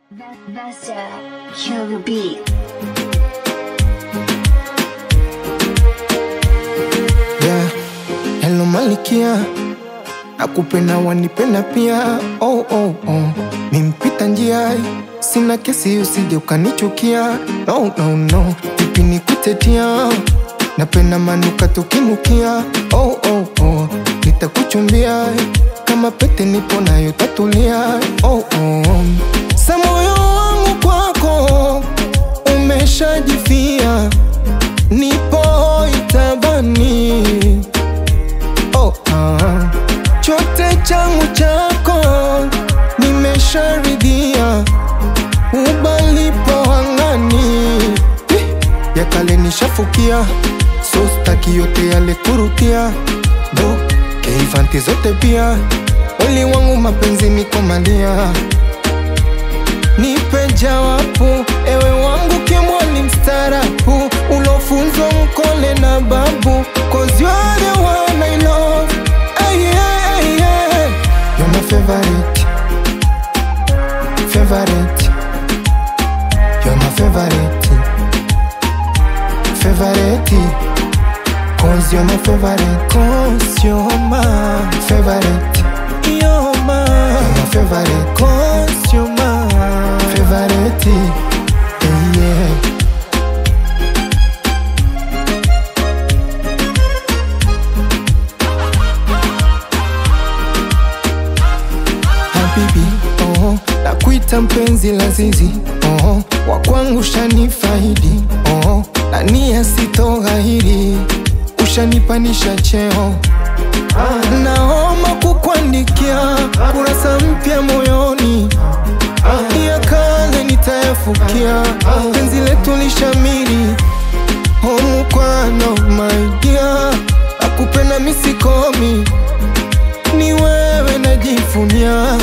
Master, kill the beat. yeah. Hello Malikia, nakupenda wanipenda pia oh, oh, oh. Mimpita njia, sina kesi usije ukanichukia no, no, no. Vipi nikutetia, napenda manuka tukinukia oh, oh, oh. Nitakuchumbia kama pete nipo nayo tatulia oh, oh. Sa moyo wangu kwako umeshajifia nipo itabani oh, ah. chote changu chako nimesharidhia ubalipo angani Eh, ya kale nishafukia so staki yote yale kurukia do keivanti zote pia wali wangu mapenzi nikomalia nipe jawabu ewe wangu kimwali mstarabu ulofunzwa mkole na babu cause you are the one I love hey, yeah, hey, yeah. You're my favorite favorite You're my favorite favorite Cause you're my favorite Cause you're my favorite You're my, you're my favorite Cause you're my favorite yeah, yeah. habibi oh, nakuita mpenzi lazizi oh, wakwangu shanifaidi oh, na nia sitoghahiri ushanipanisha cheo ah, naoma kukuandikia kurasa mpya moyoni ah, ya kale nitayafukia penzi letu lishamiri homukwano maidia akupenda misikomi ni wewe najifunia,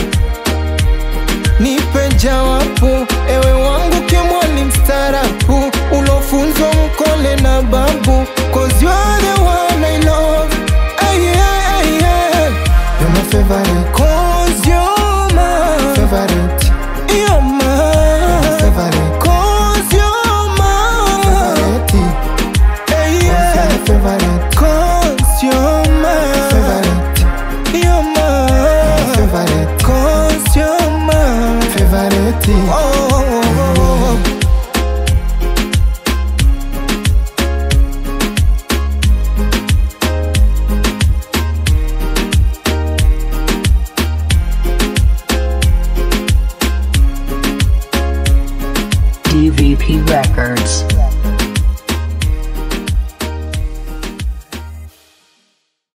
nipe jawabu, ewe wangu kimwali mstarabu, ulofunzwa mkole na babu, cause you are the one I love. Ay, yeah, ay, yeah. You're my favorite, cause you're my favorite. You're my favorite, cause you're my favorite. Ay, yeah. favorite, cause you're my favorite. You're my favorite, cause you're my favorite. Oh, oh, oh, oh. DVP Records.